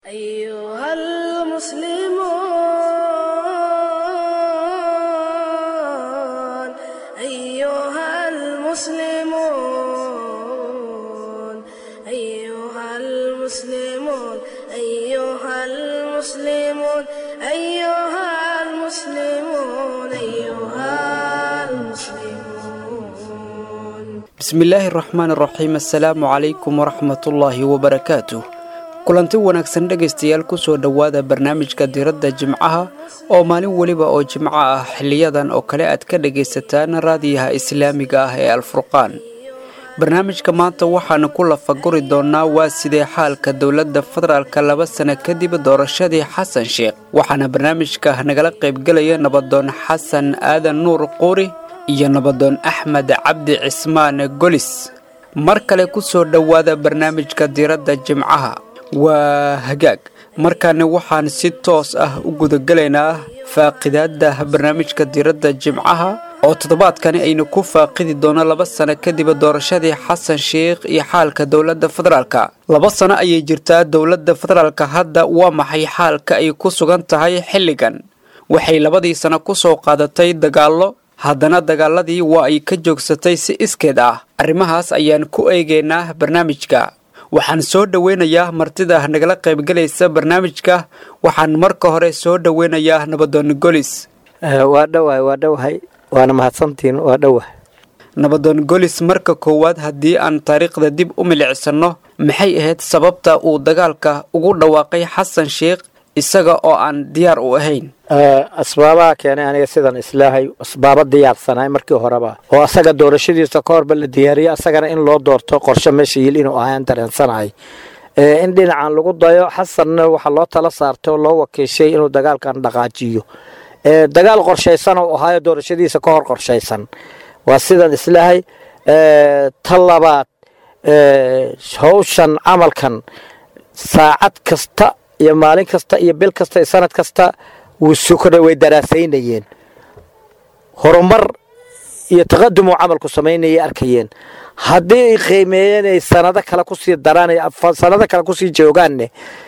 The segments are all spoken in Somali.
أيها المسلمون أيها المسلمون أيها المسلمون أيها المسلمون أيها المسلمون أيها المسلمون bismillaahi raxmaan raxiim assalaamu calaykum waraxmatullaahi wabarakaatuh kulanti wanaagsan dhegaystayaal kusoo dhowaada barnaamijka diradda jimcaha oo maalin weliba oo jimco ah xiliyadan oo kale aad ka dhagaysataan raadiyaha islaamiga ah ee alfurqaan barnaamijka maanta waxaanu ku lafaguri doonaa waa sidee xaalka dowladda federaalka laba sano kadib doorashadii xasan sheekh waxaana barnaamijka nagala qaybgelaya nabadoon xasan aadan nuur quuri iyo nabadoon axmed cabdi cismaan golis mar kale ku soo dhowaada barnaamijka diradda jimcaha waa hagaag markaana waxaan si toos ah u gudagelaynaa faaqidaada barnaamijka diradda jimcaha oo toddobaadkani aynu ku faaqidi doono laba sano kadib doorashadii xasan sheikh iyo xaalka dowladda federaalka laba sano ayay jirtaa dowladda federaalka hadda waa maxay xaalka ay ku sugan tahay xilligan waxay labadii sano ku soo qaadatay dagaallo haddana dagaaladii waa ay ka joogsatay si iskeed ah arrimahaas ayaan ku eegaynaa barnaamijka waxaan soo dhoweynayaa martida nagala qaybgelaysa barnaamijka waxaan marka hore soo dhoweynayaa nabadoon golis waa dhowahay waa dhowahay waana mahadsantiin waa dhowahay nabadoon golis marka koowaad haddii aan taariikhda dib u milicsano maxay ahayd sababta uu dagaalka ugu dhawaaqay xasan sheikh isaga oo aan diyaar u ahayn asbaabaha keenay aniga sidan islaahay asbaabo diyaarsanay markii horeba oo asaga doorashadiisa ka horba la diyaariyay asagana in loo doorto qorshe meesha yil inuu ahaan dareensanahay in dhinacan lagu dayo xasanna waxaa loo tala saartay oo loo wakiishay inuu dagaalkan dhaqaajiyo dagaal qorshaysan oo ahaayo doorashadiisa ka hor qorshaysan waa sidan islaahay ta labaad howshan camalkan saacad kasta iyo maalin kasta iyo bil kasta iyo sanad kasta wuu sukra way daraasaynayeen horumar iyo taqadum uu camalku samaynayay arkayeen haddii ay qiimeeyeen ay sanado kale kusii daraan sanado kale kusii joogaanne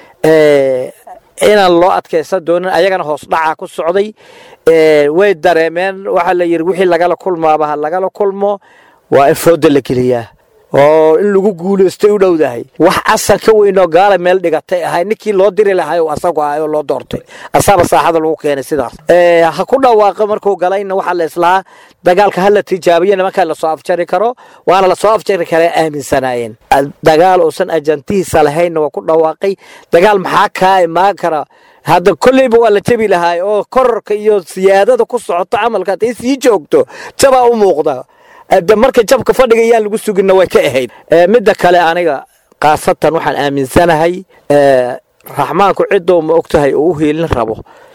inaan loo adkaysan doonin ayagana hoos dhacaa ku socday way dareemeen waxaa la yidhi wixii lagala kulmaaba ha lagala kulmo waa in fooda la geliyaa oo in lagu guulaystay u dhowdahay wax asal ka weynoo gaala meel dhigatay ahay ninkii loo diri lahay asagu ahay oo loo doortay asaaba saaxada lagu keenay sidaas ha ku dhawaaqo markuu galayna waxaa la islahaa dagaalka hala tijaabiyo nimankaa lasoo afjari karo waana lasoo afjari karaa aaminsanaayeen dagaal uusan ajantihiisa lahaynna waa ku dhawaaqay dagaal maxaa kaa imaan kara hadda kolleyba waa la jebi lahaay oo kororka iyo siyaadada ku socoto camalka hadday sii joogto jabaa u muuqda marka jabka fadhiga yaan lagu suginna way ka ahayd midda kale aniga khaasatan waxaan aaminsanahay raxmaanku ciddou ma ogtahay uu u hiilin rabo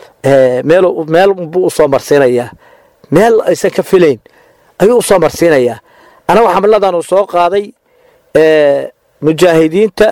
meel buu usoo marsiinayaa meel aysan ka filayn ayuu usoo marsiinayaa anagu xamladan uu soo qaaday mujaahidiinta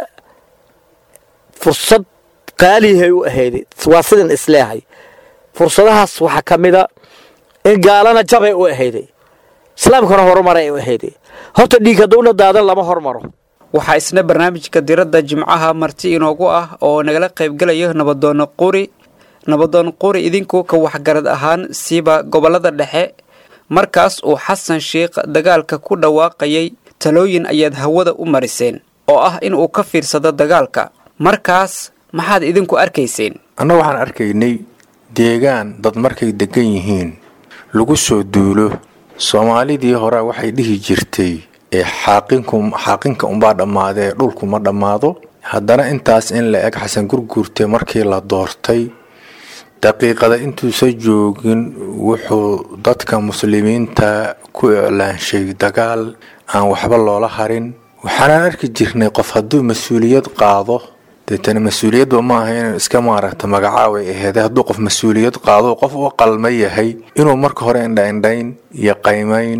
fursad qaalihay u ahayday waa sidan isleehay fursadahaas waxaa ka mida in gaalana jabay u ahayday islaamkana horumaray u ahayday horta dhiig haddowna daadan lama hormaro waxaa isna barnaamijka diradda jimcaha marti inoogu ah oo nagala qaybgelaya nabadoon quri nabadoon quri idinku ka waxgarad ahaan siiba gobollada dhexe markaas uu xasan sheikh dagaalka ku dhawaaqayay talooyin ayaad hawada u mariseen oo ah in uu ka fiirsado dagaalka markaas maxaad idinku arkayseen annagu waxaan arkaynay deegaan dad markay degan yihiin lagu soo duulo soomaalidii hore waxay dhihi jirtay ee xaaqinka unbaa dhammaadee dhulku ma dhammaado haddana intaas in la eg xasan gurguurte markii la doortay daqiiqada intuusa joogin wuxuu dadka muslimiinta ku iclaanshay dagaal aan waxba loola harin waxaanaan arki jirnay qof hadduu mas-uuliyad qaado deetana mas-uuliyadba ma aha inuu iska maaragta magacaabay aheede hadduu qof mas-uuliyad qaado qof u qalma yahay inuu marka hore indhaindhayn iyo qaymayn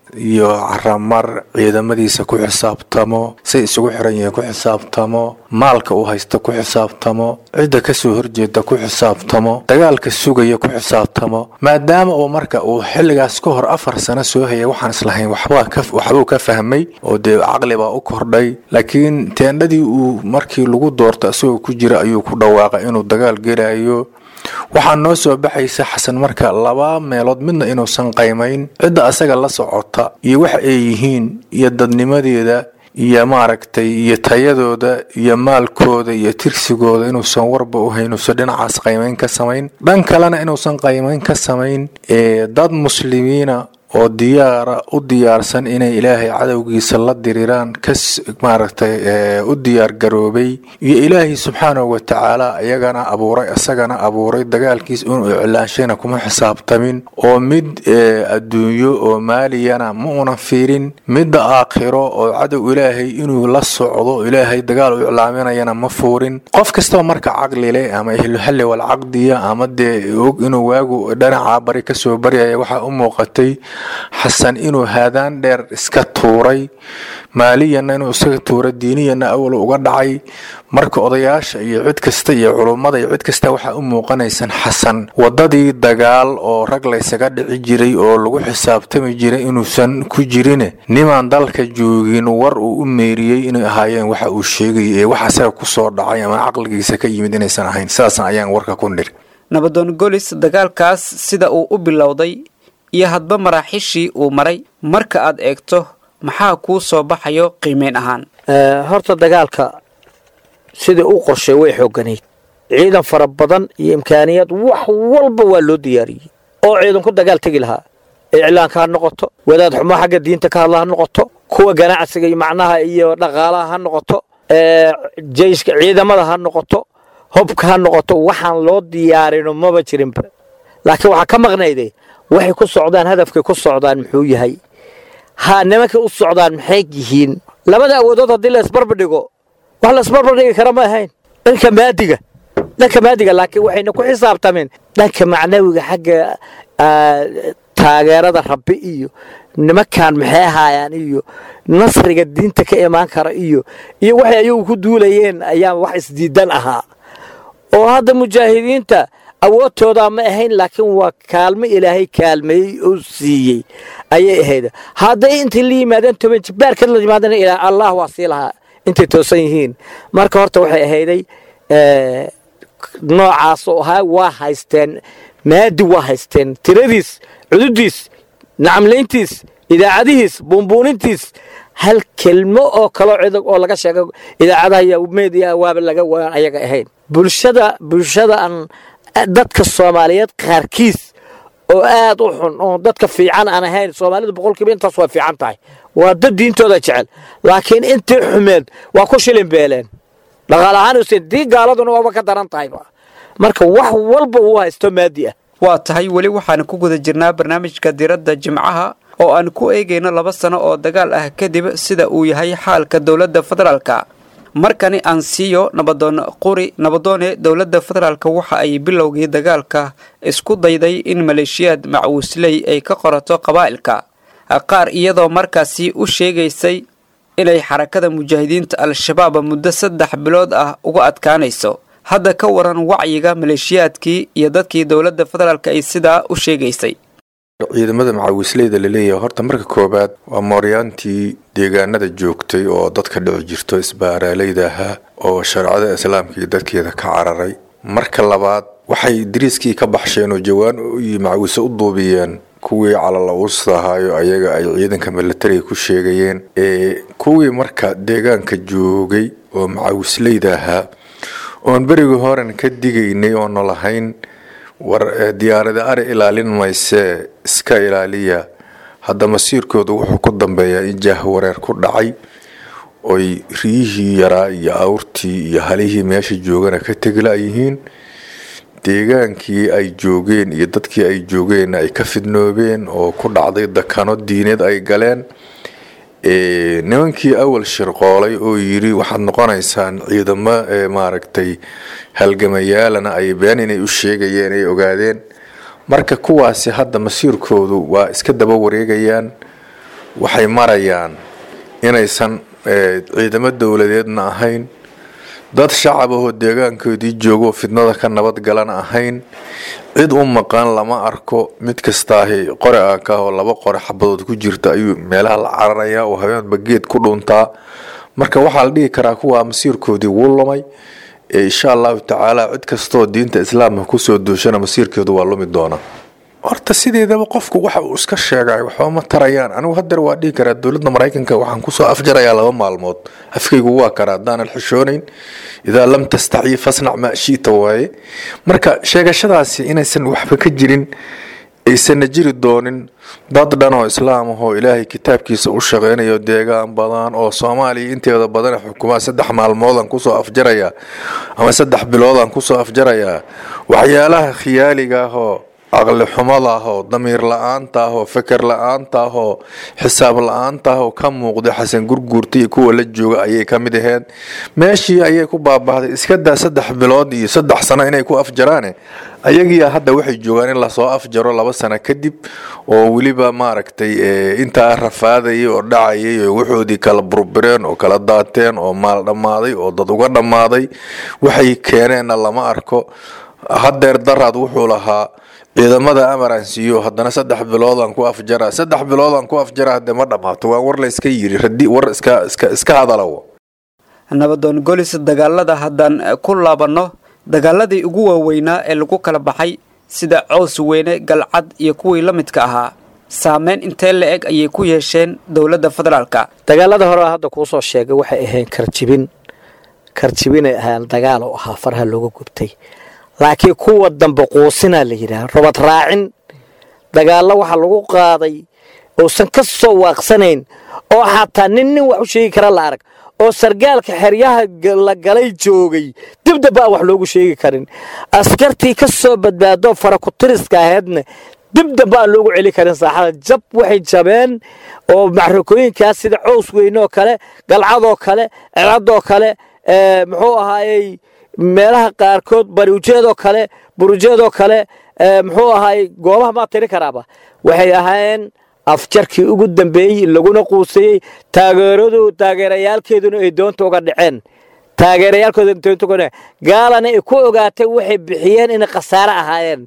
iyo caramar ciidamadiisa ku xisaabtamo say isugu xiran yihiin ku xisaabtamo maalka uu haysta ku xisaabtamo cidda kasoo horjeeda ku xisaabtamo dagaalka sugaya ku xisaabtamo maadaama uu marka uu xilligaas ka hor afar sano soo hayay waxaan islahayn waxbuu ka fahmay oo dee caqli baa u kordhay laakiin teendhadii uu markii lagu doorto isagoo ku jira ayuu ku dhawaaqay inuu dagaal gelayo waxaa noo soo baxaysa xasan marka laba meelood midna inuusan qaymayn cidda asaga la socota iyo waxa ay yihiin iyo dadnimadeeda iyo maaragtay iyo tayadooda iyo maalkooda iyo tirsigooda inuusan warba u hayn uusan dhinacaas qaymayn ka samayn dhan kalena inuusan qaymayn ka samayn ee dad muslimiina oo diyaara u diyaarsan inay ilaahay cadowgiisa la diriraan kas maaragtay u diyaar garoobay iyo ilaahay subxaanahu watacaala iyagana abuuray isagana abuuray dagaalkiis inuu iclaanshayna kuma xisaabtamin oo mid adduunyo oo maaliyana ma unan fiirin midda aakhiro oo cadow ilaahay inuu la socdo ilaahay dagaal u iclaaminayana ma fuurin qof kastaba marka caqlile ama ehluxalli walcaqdiya ama dee og inuu waagu dhanacaa bari kasoo baryaya waxaa u muuqatay xasan inuu haadaan dheer iska tuuray maaliyanna inuu iska tuuray diiniyanna awal uga dhacay marka odayaasha iyo cid kasta iyo culummada iyo cid kasta waxaa u muuqanaysan xasan wadadii dagaal oo rag laysaga dhici jiray oo lagu xisaabtami jiray inuusan ku jirine nimaan dalka joogin war uu u meeriyey inay ahaayeen waxa uu sheegayay ee wax asaga kusoo dhacay ama caqligiisa ka yimid inaysan ahayn sidaasan ayaan warka ku nir nabadoon golis dagaalkaas sida uu u bilowday iyo hadba maraaxiishii uu maray marka aad eegto maxaa kuu soo baxayo qiimeyn ahaan horta dagaalka sidai u qorshay way xoogganayd ciidan fara badan iyo imkaaniyaad wax walba waa loo diyaariyey oo ciidanku dagaal tegi lahaa iclaanka ha noqoto wadaad xumo xagga diinta ka hadla ha noqoto kuwa ganacsiga iyo macnaha iyo dhaqaalaha ha noqoto jeyshka ciidamada ha noqoto hobka ha noqoto waxaan loo diyaarino maba jirinba laakiin waxaa ka maqnayde waxay ku socdaan hadafkay ku socdaan muxuu yahay ha nimankay u socdaan maxay yihiin labada awoodood haddii la isbarbardhigo wax la isbarbardhigi kara ma ahayn dhanka maadiga dhanka maadiga laakiin waxayna ku xisaabtameen dhanka macnawiga xagga taageerada rabbi iyo nimankan maxay ahaayaan iyo nasriga diinta ka imaan kara iyo iyo waxay ayagu ku duulayeen ayaa wax isdiidan ahaa oo hadda mujaahidiinta awoodtoodaa ma ahayn laakiin waa kaalmo ilaahay kaalmeeyey oo siiyey ayay ahayd hadday intay la yimaadeen toban jibaarkad la yimaadeen ilaa allah waa sii lahaa intay toosan yihiin marka horta waxay ahayday noocaasoo ahaa waa haysteen maadi waa haysteen tiradiis cududiis nacamlayntiis idaacadihiis buunbuunintiis hal kelmo oo kaloo cidag oo laga sheega idaacadaha iyo media waaba laga waan ayaga ahayn bulshada bulshada aan dadka soomaaliyeed qaarkiis oo aad u xun oo dadka fiican aan ahayn soomaalida boqolkiiba intaas waa fiican tahay waa dad diintooda jecel laakiin intii xumeed waa ku shilin beeleen dhaqaal ahaan usen dii gaaladuna waaba ka daran tahayba marka wax walba uu haysto maadi ah waa tahay weli waxaan ku guda jirnaa barnaamijka diradda jimcaha oo aan ku eegayno laba sano oo dagaal ah kadib sida uu yahay xaalka dowladda federaalka markani aan siiyo nabadoon quri nabadoone dowladda federaalk waxa ay bilowgii dagaalka isku dayday in maleeshiyaad macwuusley ay ka qorato qabaa'ilka qaar iyadoo markaasi u sheegaysay inay xarakada mujaahidiinta al-shabaab muddo saddex bilood ah uga adkaanayso hadda ka waran wacyiga maleeshiyaadkii iyo dadkii dowladda federaalk ay sidaa u sheegaysay ciidamada macawisleyda laleeyahay horta marka koowaad waa mooryaantii deegaanada joogtay oo dadka dhici jirto isbaaraaleyda ahaa oo shareecada islaamka iyo dadkeeda ka cararay marka labaad waxay dariiskii ka baxsheen oo jawaan iyo macawise u duubiyeen kuwii calala-uusta ahaayo ayaga ay ciidanka milatariga ku sheegayeen ee kuwii marka deegaanka joogay oo macawisleyda ahaa oon berigii horen ka digaynay oona lahayn war diyaarada ari ilaalin maysee iska ilaaliya hadda masiirkoodu wuxuu ku dambeeyaa in jaah wareer ku dhacay oy riyihii yaraa iyo awrtii iyo halihii meesha joogana ka teglayihiin deegaankii ay joogeen iyo dadkii ay joogeen ay ka fidnoobeen oo ku dhacday dakano diineed ay galeen nimankii awal shirqoolay oo yiri waxaad noqonaysaan ciidamo maaragtay halgamayaalana ay been inay u sheegayeen ay ogaadeen marka kuwaasi hadda masiirkoodu waa iska daba wareegayaan waxay marayaan inaysan ciidamo dowladeedna ahayn dad shacab ahoo deegaankoodii joogoo fidnada ka nabadgalana ahayn cid u maqan lama arko mid kastaahi qore aaka oo laba qore xabadood ku jirta ayuu meelaha la cararayaa oo habeenba geed ku dhuntaa marka waxaa la dhihi karaa kuwaa masiirkoodii wuu lumay insha allahu tacaala cid kastoo diinta islaamka kusoo duushana masiirkeedu waa lumi doona horta sideedaba qofku waxa uu iska sheegay waxba ma tarayaan anigu hadeer waa dhihi karaa dowladda maraykanka waxaan kusoo afjarayaa laba maalmood afkaygu waa karaa haddaanan xishoonayn idaa lam tastacyi fasnac maa shiita waaye marka sheegashadaasi inaysan waxba ka jirin aysanna jiri doonin dad dhan oo islaam ahoo ilaahay kitaabkiisa u shaqeynayo deegaan badan oo soomaaliya inteeda badan xukumaa saddex maalmoodaan kusoo afjarayaa ama saddex biloodaan kusoo afjarayaa waxyaalaha khiyaaliga ahoo caqli xumada ahoo damiir la-aanta ahoo feker la-aanta ahoo xisaab la-aanta ahoo ka muuqda xasan gurguurta iyo kuwa la jooga ayay ka mid aheyd meeshii ayay ku baabahday iskadaa saddex bilood iyo saddex sano inay ku afjaraane ayagiia hadda waxay joogaan in lasoo afjaro laba sano kadib oo weliba maaragtay intaa rafaadayay oo dhacayay oo waxoodii kala burbireen oo kala daateen oo maal dhammaaday oo dad uga dhammaaday waxay keeneenna lama arko hadeer daraad wuxuu lahaa ciidamada amaransiiyo haddana saddex biloodaan ku afjara saddex biloodaan ku afjara hadde ma dhammaato waa war layska yiri radi war iska iska iska hadalawo nabadoon golis dagaalada haddaan ku laabanno dagaaladii ugu waaweynaa ee lagu kala baxay sida cows weyne galcad iyo kuwii la midka ahaa saameyn intee la eg ayay ku yeesheen dowladda federaalka dagaalada hore hadda kuusoo sheegay waxay ahayn karjibin karjibinay ahaan dagaal oo ahaa faraha looga gubtay laakiin kuwa dambe quusinaa la yidhaha robad raacin dagaallo waxaa lagu qaaday uusan ka soo waaqsanayn oo xataa nin nin wax u sheegi kara la arag oo sargaalka xeryaha la galay joogay dibdaba aan wax loogu sheegi karin askartii ka soo badbaado farakutiriska ahaydna dibdaba aan loogu celi karin saaxada jab waxay jabeen oo macrakooyinkaas sida cows weyneoo kale galcadoo kale celadoo kale muxuu ahaayey meelaha qaarkood bariujeedoo kale burujeedoo kale muxuu ahaay goobaha maa tiri karaaba waxay ahaayeen afjarkii ugu dambeeyey laguna quusayey taageeradu taageerayaalkeeduna ay doonta uga dhaceen taageerayaalkooda doonta uga dhaceen gaalana ay ku ogaatay waxay bixiyeen inay khasaare ahaayeen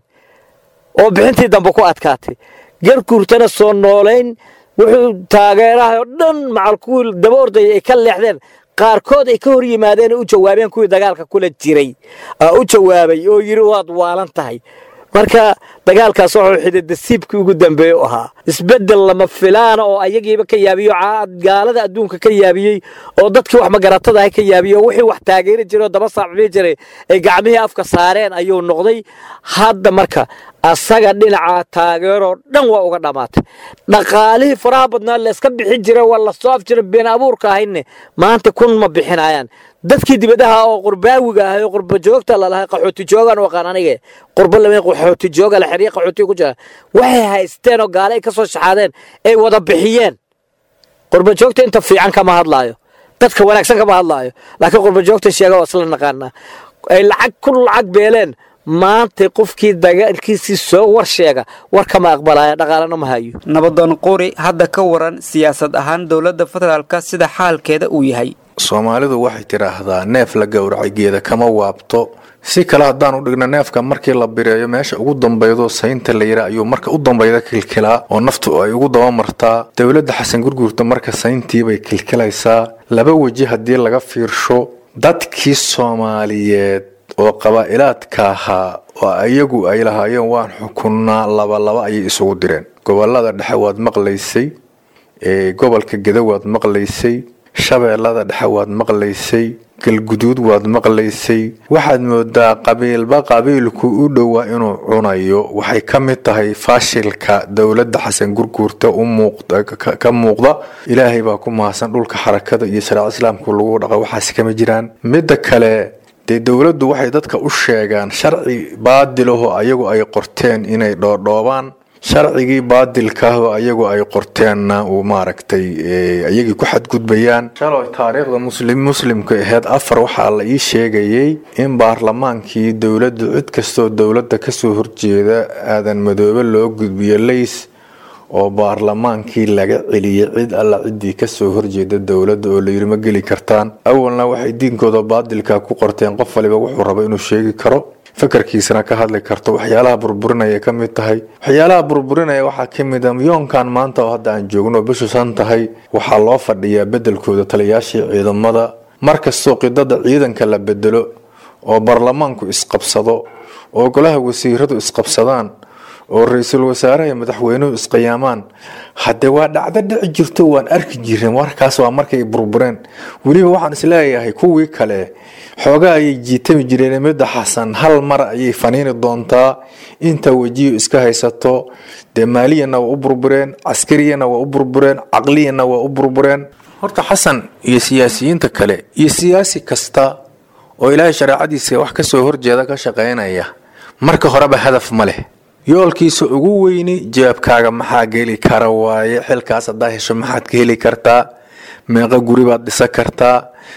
oo bixintii dambe ku adkaatay garguurtana soo noolayn wuxuu taageeraha oo dhan macal kuwii daba ordaya ay ka leexdeen qaarkood ay ka hor yimaadeen u jawaabeen kuwii dagaalka kula jiray u jawaabay oo yidhi waad waalan tahay marka dagaalkaas wuxuu xididasiibkii ugu dambeeye u ahaa isbeddel lama filaana oo ayagiiba ka yaabiyo gaalada adduunka ka yaabiyey oo dadkii wax magaratadaha ka yaabiye oo wixii wax taageeri jiray oo daba saacbii jiray ay gacmihii afka saareen ayuu noqday hadda marka asaga dhinaca taageeroo dhan waa uga dhammaatay dhaqaalihii faraha badnaa layska bixin jira waa lasoo af jira been abuurka ahayne maanta kun ma bixinayaan dadkii dibadaha oo qurbaawiga ahay oo qurba joogta lalahay qaxooti joogaan waqaan anige qurba lama qaxooti jooga la xiriya qaxooti ku jira waxay haysteen oo gaale ay ka soo shaxaadeen ay wada bixiyeen qurba joogta inta fiican kama hadlaayo dadka wanaagsan kama hadlaayo laakiin qurba joogta sheega waa isla naqaanaa ay lacag ku lacag beeleen maanta qofkii dagaalkiisii soo war sheega war kama aqbalaya dhaqaalana ma hayo nabadoon quri hadda ka waran siyaasad ahaan dowladda federaalka sida xaalkeeda uu yahay soomaalidu waxay tidhaahdaa neef la gowracay geeda kama waabto si kale haddaan u dhigno neefka markii la bireeyo meesha ugu dambaydo saynta la yidha ayuu marka u dambayda kilkilaa oo naftu ay ugu dabamartaa dowladda xasan gurguurta marka sayntiibay kilkilaysaa laba weji haddii laga fiirsho dadkii soomaaliyeed oo qabaa'ilaadka ahaa oo iyagu ay lahaayeen waan xukunnaa labalaba ayay isugu direen gobolada dhexe waad maqlaysay gobolka geda waad maqlaysay shabeellada dhexe waad maqlaysay galguduud waad maqlaysay waxaad moodaa qabiilba qabiilku u dhowaa inuu cunayo waxay ka mid tahay faashilka dowladda xasan gurguurta ka muuqda ilaahay baa ku mahadsan dhulka xarakada iyo shariica islaamka lagu dhaqa waxaas kama jiraan midda kale dee dowladdu waxay dadka u sheegaan sharci baadilahoo ayagu ay qorteen inay dhoodhoobaan sharcigii baadilkaahoo ayagu ay qorteenna uu maaragtay ayagii ku xadgudbayaan shaloy taariikhda muslim muslimka aheyd afar waxaa la ii sheegayey in baarlamaankii dowladdu cid kastoo dowladda kasoo horjeeda aadan madoobe loo gudbiyo lays oo baarlamaankii laga celiyey cid alla ciddii kasoo horjeeda dowladda oo layiri ma geli kartaan awalna waxay diinkooda baadilka ku qorteen qof waliba wuxuu raba inuu sheegi karo fakarkiisana ka hadli karto waxyaalaha burburinaya ka mid tahay waxyaalaha burburinaya waxaa ka mid a yoonkan maanta oo hadda aan joogno oo bishu san tahay waxaa loo fadhiyaa bedelkooda taliyaashii ciidamada markastoo qidada ciidanka la bedelo oo baarlamaanku isqabsado oo golaha wasiiradu isqabsadaan oo ra-iisul wasaaraha iyo madaxweynuhu isqiyaamaan haddee waa dhacdo dhici jirto waan arki jirin warkaas waa markay burbureen weliba waxaan isleeyahay kuwii kale xoogaa ayay jiitami jireen midda xasan hal mar ayay faniini doontaa inta wejiyo iska haysato dee maaliyana waa u burbureen caskariyana waa u burbureen caqliyana waa u burbureen horta xasan iyo siyaasiyiinta kale iyo siyaasi kasta oo ilaahay shareecadiisa wax kasoo horjeeda ka shaqaynaya marka horeba hadaf ma leh yoolkiisa ugu weyni jeebkaaga maxaa geli kara waaye xilkaas haddaa hesho maxaad ka heli kartaa meeqa guri baad dhisan kartaa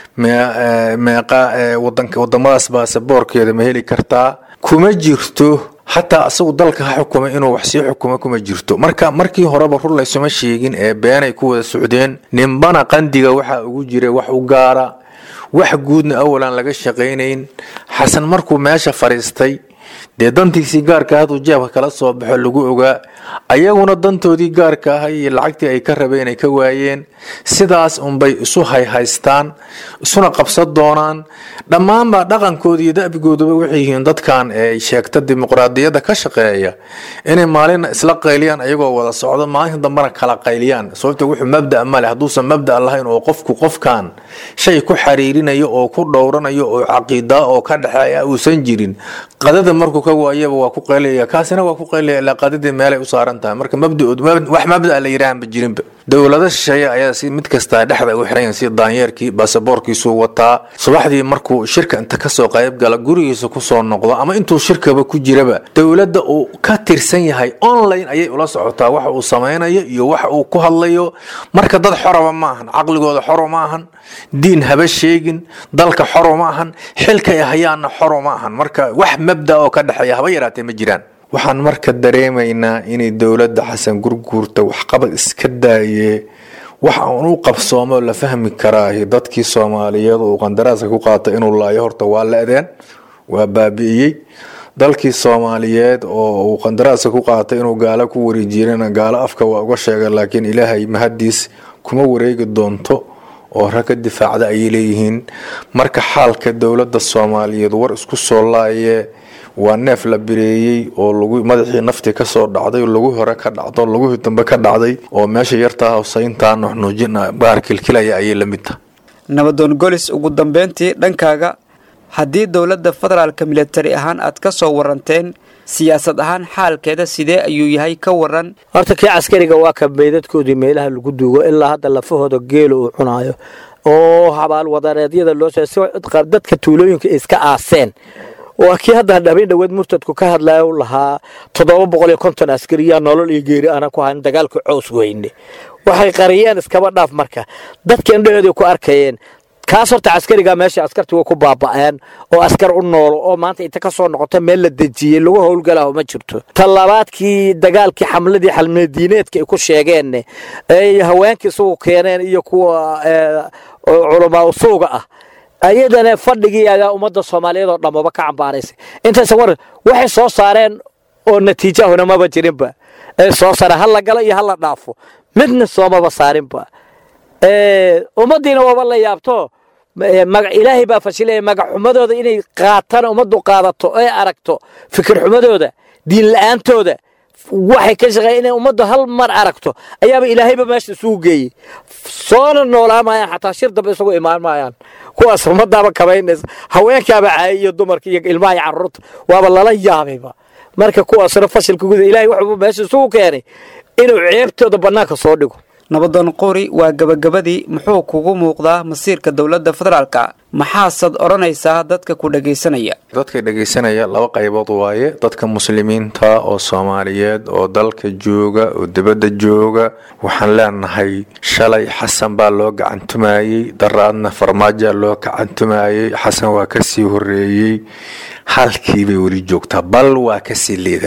meeqa wadamadaas baasaboorkeeda ma heli kartaa kuma jirto xataa asagu dalka ha xukuma inuu wax sii xukuma kuma jirto marka markii horeba rur laysuma sheegin ee beenay ku wada socdeen ninbana qandiga waxaa ugu jira wax u gaara wax guudna awalan laga shaqaynayn xasan markuu meesha fadhiistay dee dantiisii gaarka haduu jeebka kala soo baxo lagu ogaa ayaguna dantoodii gaarka ah iyo lacagtii ay ka rabeen ay ka waayeen sidaas unbay isu hayhaystaan isuna qabsan doonaan dhammaanba dhaqankooda iyo da'bigooduba waxay yihiin dadkan ee sheegta dimuqraadiyadda ka shaqeeya inay maalina isla qayliyaan ayagoo wada socdo maalinta dambena kala qayliyaan sababta wuxuu mabda male hadduusan mabda lahayn oo qofku qofkan shay ku xariirinayo oo ku dhowranayo oo caqiidaa oo ka dhexeeya uusan jirin qadada markuu ka waayaba waa ku qaylaya kaasina waa ku qaylaya ilaa qadadii meelay u saaran tahay marka mabdaood wax mabda la yidhaahanba jirinba dowlado shisheeye ayaa si mid kastaa dhexda u xiran si daanyeerkii baasaboorkiisuu wataa subaxdii markuu shirka inta kasoo qayb gala gurigiisa kusoo noqdo ama intuu shirkaba ku jiraba dowladda uu ka tirsan yahay online ayay ula socotaa waxa uu samaynayo iyo waxa uu ku hadlayo marka dad xoraba ma ahan caqligooda xoro ma ahan diin haba sheegin dalka xoro ma ahan xilkay hayaanna xoro ma ahan marka wax mabda oo ka dhexeeya haba yaraatee ma jiraan waxaan marka dareemaynaa inay dowladda xasan gurguurta waxqabad iska daaye waxa uun u qabsoomo la fahmi karaahi dadkii soomaaliyeed uu qandaraaska ku qaata inuu laayo horta waa la-deen waa baabi'iyey dalkii soomaaliyeed oo uu qandaraaska ku qaatay inuu gaalo ku wareejiyana gaalo afka waa uga sheega laakiin ilaahay mahadiis kuma wareegi doonto oo rag ka difaacda ayay leeyihiin marka xaalka dowladda soomaaliyeed war isku soo laaye waa neef la bireeyey oo lagu madaxii naftii kasoo dhacday lagu hore ka dhacdo lagu dambe ka dhacday oo meesha yartaa hawsayntaa nuxnuujin baar kilkilaya ayay la mid tahay nabadoon golis ugu dambeyntii dhankaaga haddii dowladda federaalka militari ahaan aad ka soo waranteen siyaasad ahaan xaalkeeda sidee ayuu yahay ka waran horta kii caskariga waa ka meydadkoodii meelaha lagu duugo ilaa hadda lafahooda geelo uu cunaayo oo habaal wadareedyada loo dadka tuulooyinka iska aaseen waa kii hadda habeen dhoweed murtadku ka hadlaya u lahaa toddoba boqol iyo konton askariyaa nolol iyo geeri ana ku hayn dagaalka cows weyne waxay qariyeen iskaba dhaaf marka dadka indhaheeday ku arkayeen kaas horta caskariga meesha askarti way ku baaba'een oo askar u noolo oo maanta inta ka soo noqota meel la dejiyey lagu howlgalaho ma jirto talabaadkii dagaalkii xamladii xalmadiineedka ay ku sheegeen ay haweenkii isugu keeneen iyo kuwa culamaa usuuga ah ayadana fadhigii ayaa ummadda soomaaliyeed oo dhammaba ka cambaaraysay intaysa war waxay soo saareen oo natiijahuna maba jirinba ee soo saareen ha la galo iyo ha la dhaafo midna soomaba saarinba ummaddiina waaba la yaabto ilaahay baa fashilaya magaxumadooda inay qaataan ummaddu qaadato ee aragto fikir xumadooda diin la-aantooda waxay ka shaqeeya inay ummaddu hal mar aragto ayaaba ilaahayba meesha isugu geeyey soona noolaa maayaan xataa shir dambe isugu imaan maayaan kuwaas ummadaaba kabaynaysa haweenkaaba caayay iyo dumarka iyo ilmaha iyo carruurta waaba lala yaabayba marka kuwaasna fashilka guda ilahay wuxuu meesha isugu keenay inuu ceebtooda bannaanka soo dhigo nabadoon qori waa gabagabadii muxuu kugu muuqdaa masiirka dowladda federaalka maxaasaad odhanaysaa dadka ku dhagaysanaya dadka dhegaysanaya laba qaybood waaye dadka muslimiinta oo soomaaliyeed oo dalka jooga oo dibadda jooga waxaan leenahay shalay xasan baa loo gacantumayey daraadna farmaajoa loo gacantumayey xasan waa kasii horeeyey halkiibay weli joogtaa bal waa kasii liidataa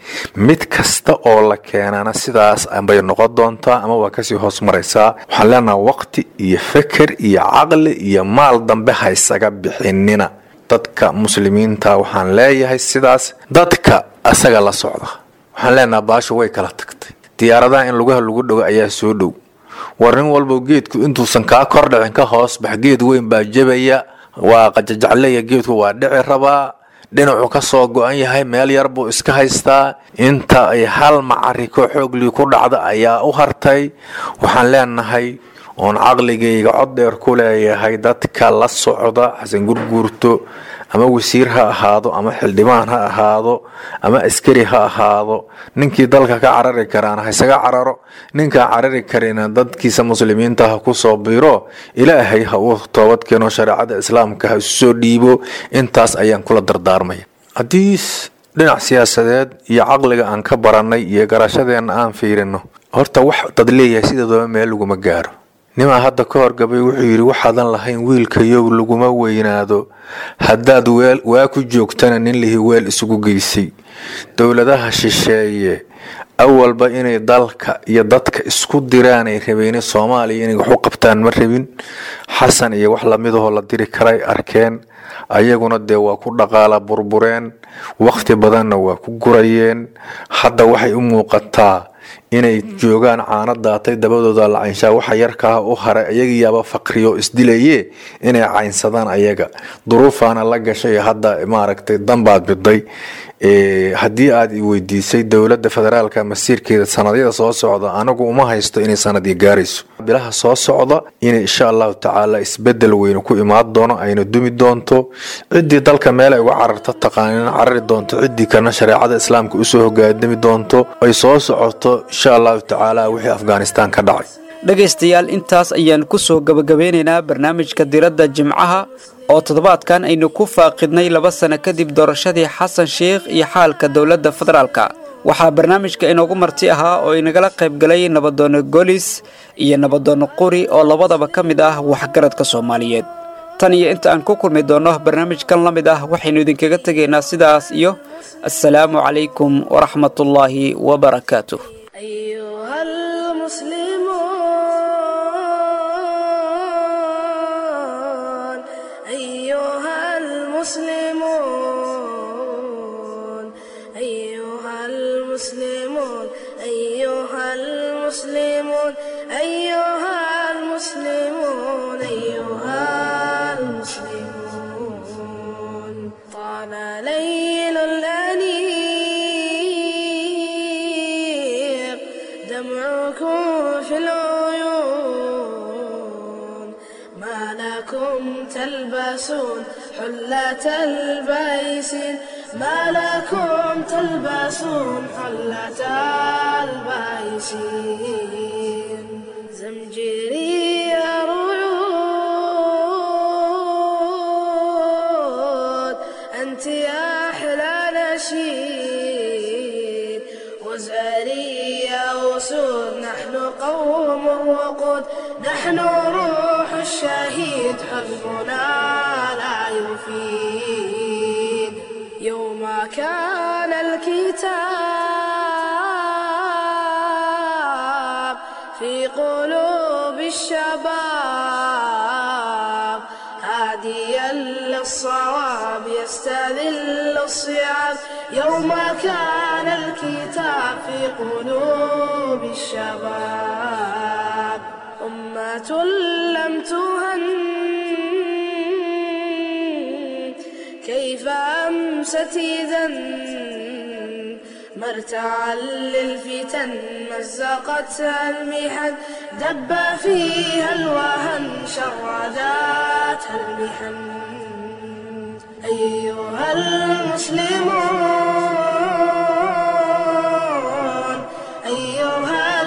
mid kasta oo la keenana sidaas bay noqon doontaa ama waa kasii hoos maraysaa waxaan leenaha waqti iyo feker iyo caqli iyo maal dambe haysaga bixinina dadka muslimiinta waxaan leeyahay sidaas dadka asaga la socda waxaan leenaha baashu way kala tagtay diyaaradaha in lugaha lagu dhogo ayaa soo dhow war nin walba geedku intuusan kaa kor dhicin ka hoos bax geed weyn baa jebaya waa qajajacleya geedku waa dhici rabaa dhinacuu ka soo go-an yahay meel yar buu iska haystaa inta ay hal macariko xooglii ku dhacda ayaa u hartay waxaan leenahay oon caqligayga cod dheer ku leeyahay dadka la socda xasan gurguurto ama wasiir ha ahaado ama xildhibaan ha ahaado ama askari ha ahaado ninkii dalka ka carari karaana ha isaga cararo ninkaan carari karina dadkiisa muslimiinta ha ku soo biro ilaahay ha uu toobad keeno shareecada islaamka ha isu soo dhiibo intaas ayaan kula dardaarmaya haddii dhinac siyaasadeed iyo caqliga aan ka barannay iyo garashadeenna aan fiirino horta wax dad leeyahay sideedaba meel laguma gaaro nimaa hadda ka horgabay wuxuu yidhi waxaadan lahayn wiilkayow laguma weynaado haddaad weel waa ku joogtana nin lihi weel isugu geysay dowladaha shisheeye awalba inay dalka iyo dadka isku diraanay rabeyne soomaaliya inay wax u qabtaan ma rabin xasan iyo wax lamidahoo la diri karay arkeen ayaguna dee waa ku dhaqaala burbureen wakhti badanna waa ku gurayeen hadda waxay u muuqataa inay joogaan caano daatay dabadooda la caynshaa waxa yarkaa u haray ayagiyaaba faqriyo isdilaye inay caynsadaan ayaga duruufaana la gashay hadda maaragtay danbaad biday haddii aad weydiisay dowlada federaalka masiirkeeda sanadyada soo socda anagu uma haysto inay sanadii gaarayso bilaha soo socda inay insha allahu tacaala isbedel weyne ku imaan doono ayna dumi doonto ciddii dalka meel ay uga cararto taqaanin carari doonto ciddii kalena shareecada islaamka usoo hogaadami doonto ay soo socoto insha allahu tacaala wixii afghanistan ka dhacay dhegaystayaal intaas ayaan ku soo gebagabeynaynaa barnaamijka diradda jimcaha oo toddobaadkan aynu ku faaqidnay laba sano kadib doorashadii xasan sheikh iyo xaalka dowladda federaalka waxaa barnaamijka inoogu marti ahaa oo inagala qaybgalay nabadoono golis iyo nabadoono quri oo labadaba ka mid ah waxgaradka soomaaliyeed tan iyo inta aan ku kulmi doonno barnaamijkan la mid ah waxaynu idinkaga tegaynaa sidaas iyo assalaamu calaykum waraxmatullaahi wabarakaatuh أيها المسلمون أيها المسلمون أيها المسلمون أيها المسلمون أيها المسلمون أيها المسلمون طال ليل الأنيق دمعكم في العيون ما لكم تلبسون حلة البيس ما لكم تلبسون حلة البيس زمجري ريود أنت يا أحلى نشيد وزاري يا أسود نحن قوم وقود نحن روح الشهيد حزبنا لا يفيد يوم كان الكتاب في قلوب الشباب هاديا للصواب يستذل الصيام يوم كان الكتاب في قلوب الشباب أمة لم تهن كيف أمست إذا مرتعا للفتن مزقتها المحن دب فيها الوهن شرداتها المحن أيها المسلمون أيها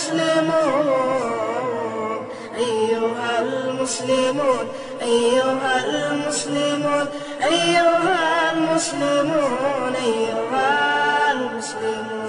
المسلمون أيها المسلمون أيها المسلمون أيها المسلمون أيها المسلمون